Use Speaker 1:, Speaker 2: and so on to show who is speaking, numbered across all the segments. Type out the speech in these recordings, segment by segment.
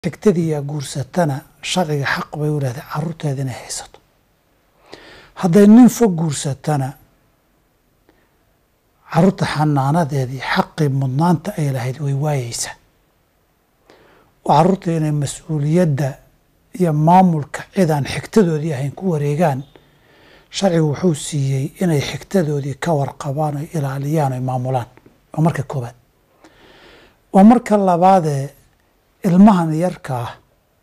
Speaker 1: xigtadiiyaa guursatana sharciga xaq bay u leedahay caruurteeda inay haysato hadday nin fog guursatana caruurta xanaanadeedii xaqii mudnaanta ay lahayd way waayeysaa oo caruurta inay mas-uuliyadda iyo maamulka cidaan xigtadoodii ahayn ku wareegaan sharcigu wuxuu siiyey inay xigtadoodii ka warqabaan oy ilaaliyaan oy maamulaan waa marka koobaad waa marka labaadee ilmahan yarka ah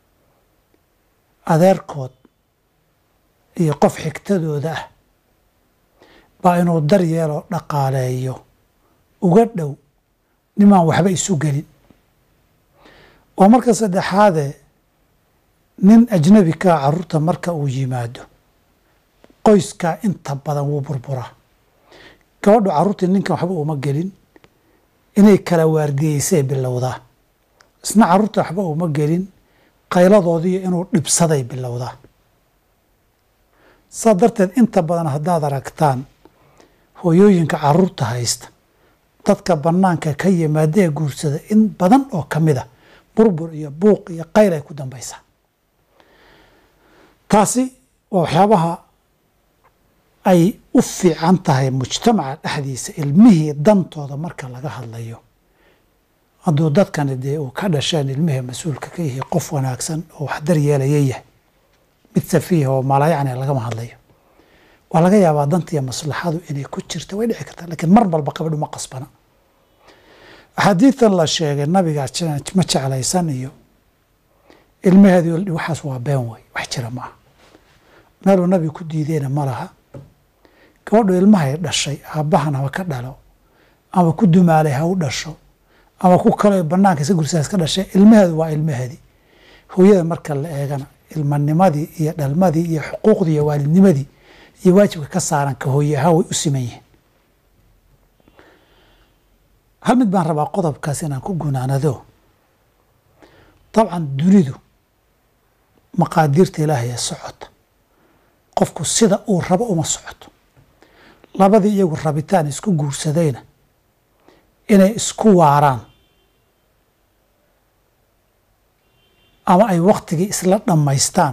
Speaker 1: adeerkood iyo qof xigtadooda ah baa inuu daryeeloo dhaqaaleeyo uga dhow nimaan waxba isu gelin waa marka saddexaadee nin ajnabi kaa caruurta marka uu yimaado qoyskaa inta badan wuu burburaa gabadhu carruurtii ninkan waxba uma gelin inay kala waardiyeysay bilowdaa isna carruurta waxba uma gelin qayladoodiiyo inuu dhibsaday bilowdaa saa darteed inta badan haddaad aragtaan hooyooyinka carruurta haysta dadka bannaanka ka yimaada ee guursada in badan oo ka mid a burbur iyo buuq iyo qayl ay ku dambaysaa taasi waa waxyaabaha ay u fiican tahay mujtamaca dhexdiisa ilmihii dantooda marka laga hadlayo hadduu dadkani dee uu ka dhasheen ilmihii mas-uulka ka yihi qof wanaagsan oo wax daryeelaya yahay mid safiiha oo maalayacni lagama hadlayo waa laga yaabaa dantiiyo maslaxadu inay ku jirta way dhici kartaa lakiin mar walba qabadhu ma qasbana axaadiidan la sheegay nabiga ma jeclaysan iyo ilmaheedi waxaas waa been wey wax jira maaha meeluu nabiga ku diideyna ma laha gabadhu ilmahay dhashay aabbahan haba ka dhalo ama ku dumaalay ha u dhasho ama ku kale banaanka isa gursaas ka dhashay ilmaheedu waa ilmaheedii hooyada marka la eegana ilmanimadii iyo dhalmadii iyo xuquuqdii iyo waalidnimadii iyo waajibka ka saaran ka hooye ahaan way u siman yihiin hal mid baan rabaa qodobkaas inaan ku gunaanado dabcan dunidu maqaadiirta ilaahay ee socota qofku sida uu rabo uma socoto labadii iyagu rabitaan isku guursadayna inay isku waaraan ama ay waktigii isla dhammaystaan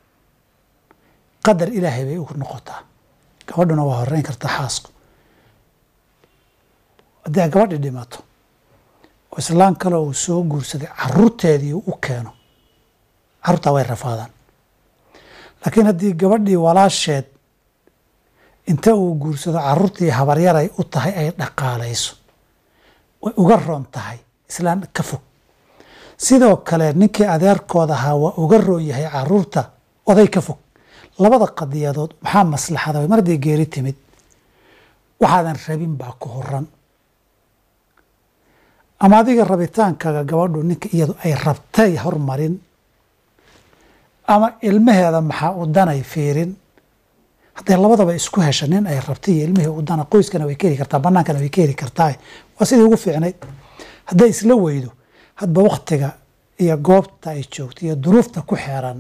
Speaker 1: qadar ilaahay bay ugu noqotaa gabadhuna waa horeyn karta xaasku haddii ay gabadhi dhimato oo islaan kale uu soo guursaday caruurteedii u keeno carruurtaa way rafaadaan laakiin haddii gabadhii walaasheed inta uu guursado carruurtii habaryaray u tahay ay dhaqaalayso way uga roon tahay islaan ka fog sidoo kale ninkii adeerkood ahaa waa uga roon yahay caruurta oday ka fog labada qadiyadood maxaa maslaxada mar hadday geeri timid waxaadan rabin baa ku horan ama adiga rabitaankaaga gabadhu ninka iyadu ay rabtay hormarin ama ilmaheeda maxaa u danay fiirin hadday labadaba isku hesha nin ay rabtay iyo ilmihii u dana qoyskana way ka heli kartaa bannaankana way ka heli kartaa waa sidii ugu fiicnayd hadday isla weydo hadba waktiga iyo goobta ay joogto iyo duruufta ku xeeran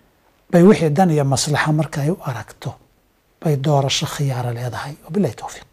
Speaker 1: bay wixii dan iyo maslaxa marka ay u aragto bay doorasho khiyaaro leedahay wabilahi towfiiq